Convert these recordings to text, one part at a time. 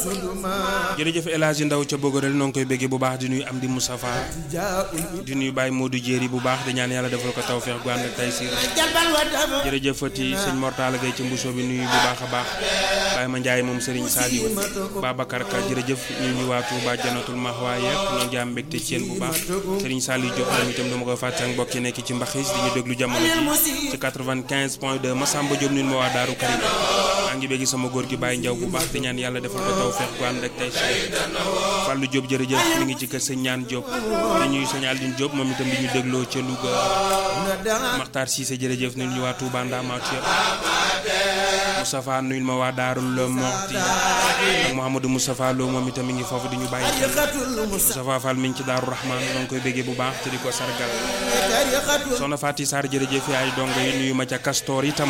jërëjëf El Hadji Ndaw ca Bogorel noo ngi koy béggee bu baax di nuyu am di Moustapha di nuyu Baye Modou Jéeri bu baax di ñaan yàlla defal ko tawfeex gu ànd ak tay siir jërëjëf fati sëñ Mortala Gay ci mbusoo bi nuyu bu baax a baax Baye ma Njaay moom Serigne Saliou Babacar Ka jërëjëf ñu ñu waa Touba Janatul Mahwa yëpp ñoo ngi am mbégte ci yéen bu baax Serigne Saliou Diop moom itam dama koy fàtte ak mbokk yi nekk ci mbaxis di ñu déglu jamono ji ci 95 point 2 Massamba Diop ñun ma waa Daaru Karim maa ngi béggi sama góor gi Baye Njaw bu baax di ñaan yàlla defal ko tawfeex gu ànd ak tay siir Fallou Diop jërëjëf mi ngi ci kër sëñ ñaan Diop di ñuy sëñ Aldine Diop moom itam di ñu dégloo ca Louga Makhtar Cissé jërëjëf nuyu ñu waa Touba Ndamatou yëpp Moustapha nuyul ma waa Daarul Moxti ak Mouhamadou Moustapha Lo moom itam mi ngi foofu di ñu bàyyi Moustapha Fall mi ngi ci Daaru Rahman noo ngi koy béggee bu baax te di ko sargal soxna Fati Sarr jërëjëf yaay dongo yi nuyu ma ca Castor itam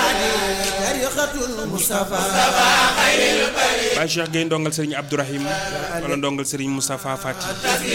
Baye Cheikh Gueye ndongal Serigne Abdourahim wala ndongal Serigne Moustapha Fati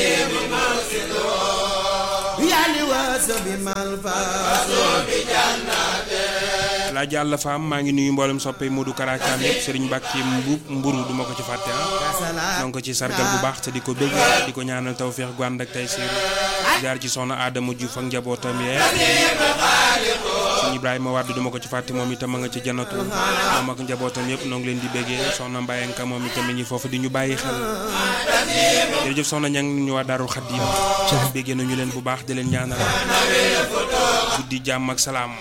laa jàll faam maa ngi nuyu mboolem soppe Modou Karacaam yëpp Serigne Mbacke Mbuub mburu duma ko ci fàtte ah donc ko ci sargal bu baax te di ko bégg di ko ñaanal tawféex gu ànd ak tey siir jaar ci soxna Adama Diouf ak njabootam yee suñu Ibrahima Wade duma ko ci fàtte moom itam ma nga ci janatu moom ak njabootam yëpp noo ngi leen di béggee soxna Mbayenka moom itam mi ngi foofu di ñu bàyyi xel jërëjëf soxna ñang ñu waa Daarul Xaddim béggee nañu leen bu baax di leen ñaanal guddi jàmm ak salaam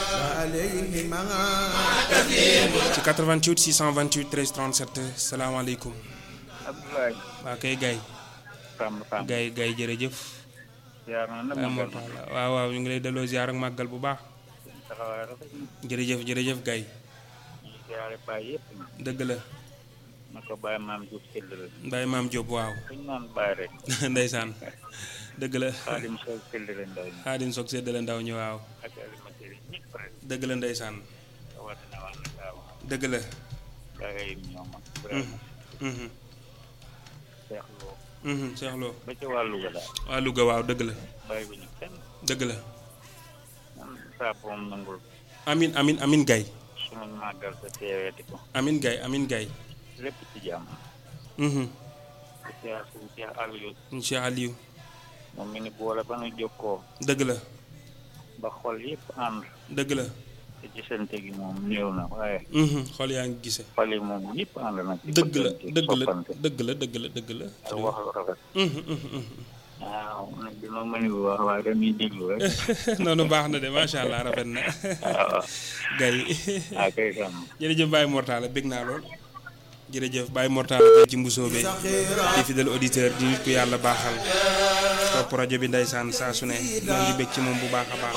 ci 88 628 13 37 salaamaaleykum. Abdoulaye. waa kay Gaye. Samb Samb. Gaye Gaye jërëjëf. ziar na la amoon waaw waaw ñu ngi lay delloo ziar ak màggal bu baax. taxawaay rafet na. jërëjëf jërëjëf Gaye. ñu ziare Baye yëpp na. dëgg la. na ko Baye maam Diouf séddale. Baye maam Diop waaw. suñ naan Baye rek. ndeysaan dëgg la. Xaadim Sow séddale ndaw ñi. xaadim soog séddale ndaw ñi waaw. ak alimentaire yi ñëpp rek. dëgg la ndeysaan. rawatina waa Ndakaaru. dëgg la. Baye yi ñoom ak. vraiment Mhm, Cheikh Lo. mhm, Cheikh Lo. ba ci waa Louga daal. waa Louga waaw dëgg la. Baye bu ñu kenn. dëgg la. man saa moom nangul. amin amin amin Gaye. sunu màggal sa teeweeti ko. amin Gaye amin Gaye. lépp ci jàmm. Mhm, di ziar suñu Cheikh Aliou. Cheikh Aliou. moom mi ni boole ba nu jokkoo. dëgg la. ba xol yëpp ànd. dëgg la. te gisante gi moom néew na waaye. Mhm, xool yaa ngi gise xol yi moom ñëpp ànd na ci dëgg la bëggante, dëgg la soppante, dëgg la dëgg la dëgg la. ak wax lu rafet Mhm, mhm, mhm. waaw nag dina mën a wax waaye dañuy déglu rek noonu baax na de macha allah rafet na. waaw Gaye ah kay tam jërëjëf Baye Mortala bég naa lool. jërëjëf Baye Mortala Gaye ci mbusoobe di fidèle auditeur di nit ku yàlla baaxal. topp rajo bi ndeysaan saa su ne maa ngi bég ci moom bu baax a baax.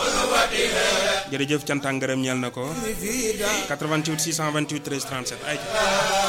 jërëjëf cant ak ngërëm ñeel na ko. 88 628 13 37 ay.